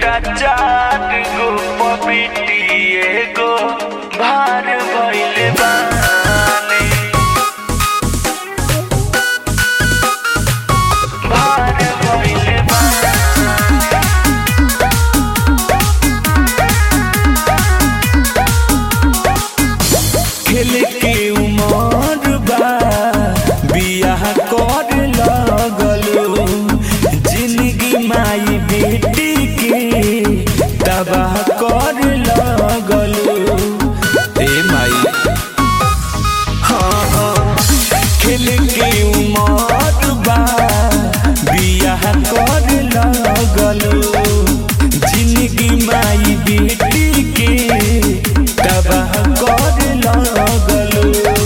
बेटा चार गो पपीटी एगो भार भइल बानी भार भइल बानी खेल के उमर बा बियाह कर लगलो जिंदगी माई बेटी के तबाह कर लगलो ए माई हाँ हाँ खेल के उमर बा बियाह कर लगलो जिंदगी माई बेटी के तबाह कर लगलो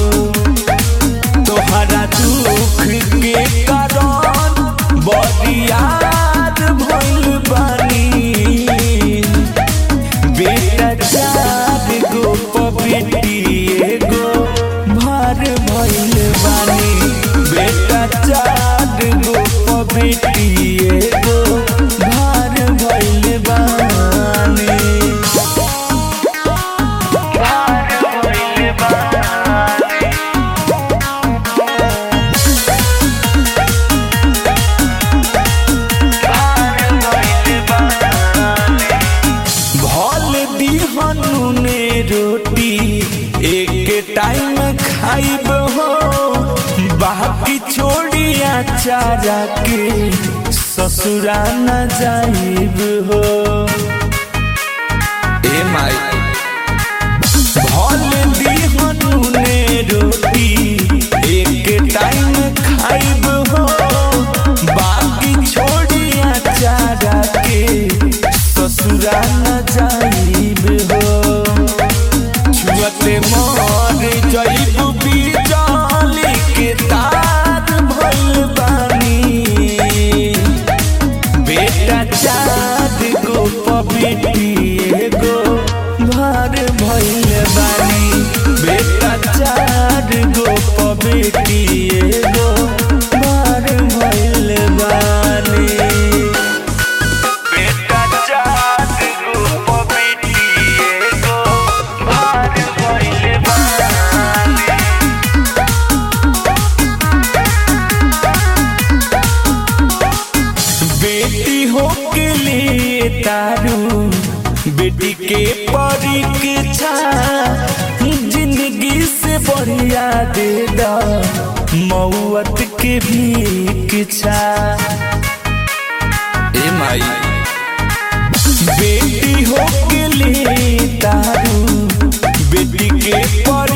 तोहरा दुख के कारण बरियार भइल बानी बेटा चार गो पपीटी एगो भार भइल बानी बेटा चार गो पपीटी एगो भार भइल बानी भार भइल बानी भल दिहनु ने रोटी एक टाइम खाइब हो बाकी छोड़िया चारा के ससुरा न जाइब हो ए माई भल दिहनु ने रोटी एक टाइम खाइब हो बाकी छोड़िया चारा के ससुरा न जाइब हो छुअते मर जइब बिजली के तार भइल बानी बेटा चार गो पपीटी एगो भार भइल बानी बेटा चार गो पपीटी एगो भार भइल बानी बेटा चार गो पपीटी एगो भार भइल बानी बेटी हो के लिए तारू बेटी के परीक्षा जिंदगी से बढ़िया दे दा मौत के भी इच्छा ए माई बेटी हो के लिए तारू बेटी के पर